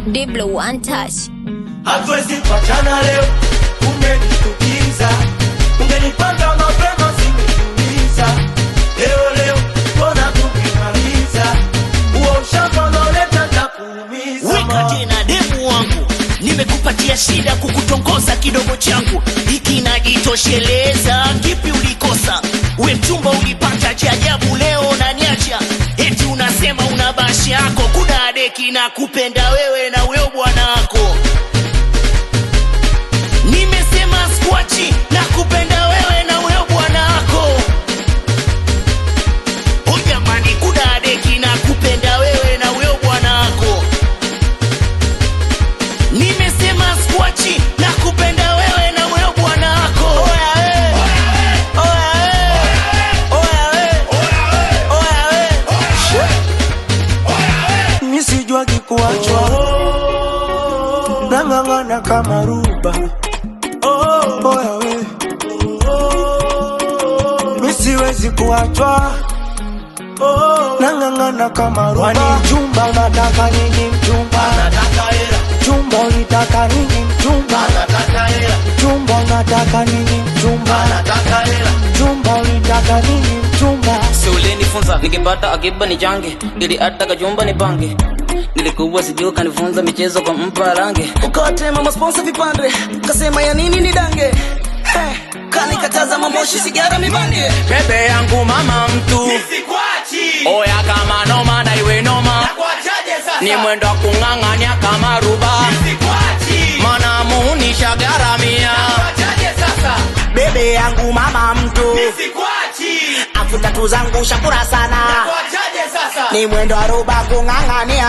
Diblo one touch. hatuwezi kuachana leo, umenitukiza, ungenipanga mapema singejiuliza. Leo leo mbona tukimaliza huo ushamba unaoleta takuumiza weka tena demu wangu nimekupatia shida kukutongoza kidogo changu hiki najitosheleza kipi ulikosa we mchumba ulipata cha ajabu leo naniacha eti unasema una bashi yako kuna deki na kupenda wewe na weo bwana wako nimesema skwachi na kupenda wewe na weo bwana wako o jamani kuna deki na kupenda wewe na weo bwana wako nimesema skwachi na kupenda wewe na wewe bwana wako Oya we. Oya we. Oya we. mi sijuagi kuachwa nang'ang'ana kama ruba oya we mi siwezi kuachwa nang'ang'ana kama ruba Wani mchumba unataka nini mchumba mchumba unitaka nini mchumba mchumba unataka nini mchumba mchumba unitaka nini mchumba si ulinifunza nikipata akiba ni change ili hata kachumba ni pange nilikuwa sijuu kanifunza michezo kwa mpa range ukawatema masponsa vipande kasema ya nini ni dange hey, kanikataza mamoshi sigara mibange bebe yangu mama mtu oya kama noma na iwe noma ni mwendo wa kung'ang'ania kama ruba mana muunisha garamia bebe yangu mama mtu afu tatu zangu shakura sana ni mwendo wa ruba kung'ang'ania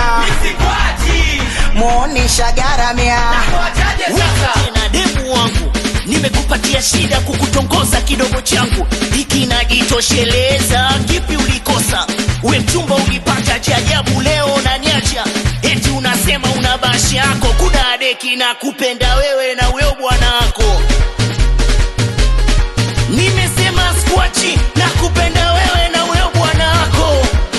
muunisha garamia tena demu wangu nimekupatia shida kukutongoza kidogo changu hiki najitosheleza kipi ulikosa we mchumba ulipata cha ajabu leo naniacha eti unasema una bashi yako kuna deki na kupenda wewe na weo bwana wako nimesema skwachi na kupenda wewe na weo bwana wako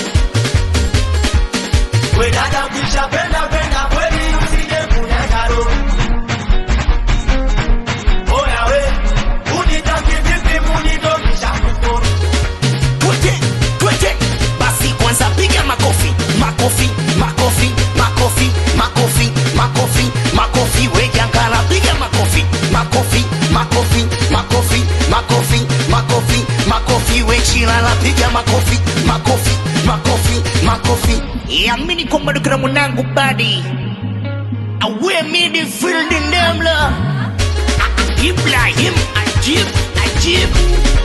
We dada ukishapenda penda kweli usije kunyaga roho. Oya we, unitaki vipi munidondosha kukoro. twete twete basi kwanza piga makofi makofi makofi makofi makofi makofi makofi wejangala piga makofi makofi makofi makofi makofi makofi makofi wechilala piga makofi makofi makofi makofi yamini kwamba dukira mwanangu badi awe midfield ndemla ibrahim ajib ajib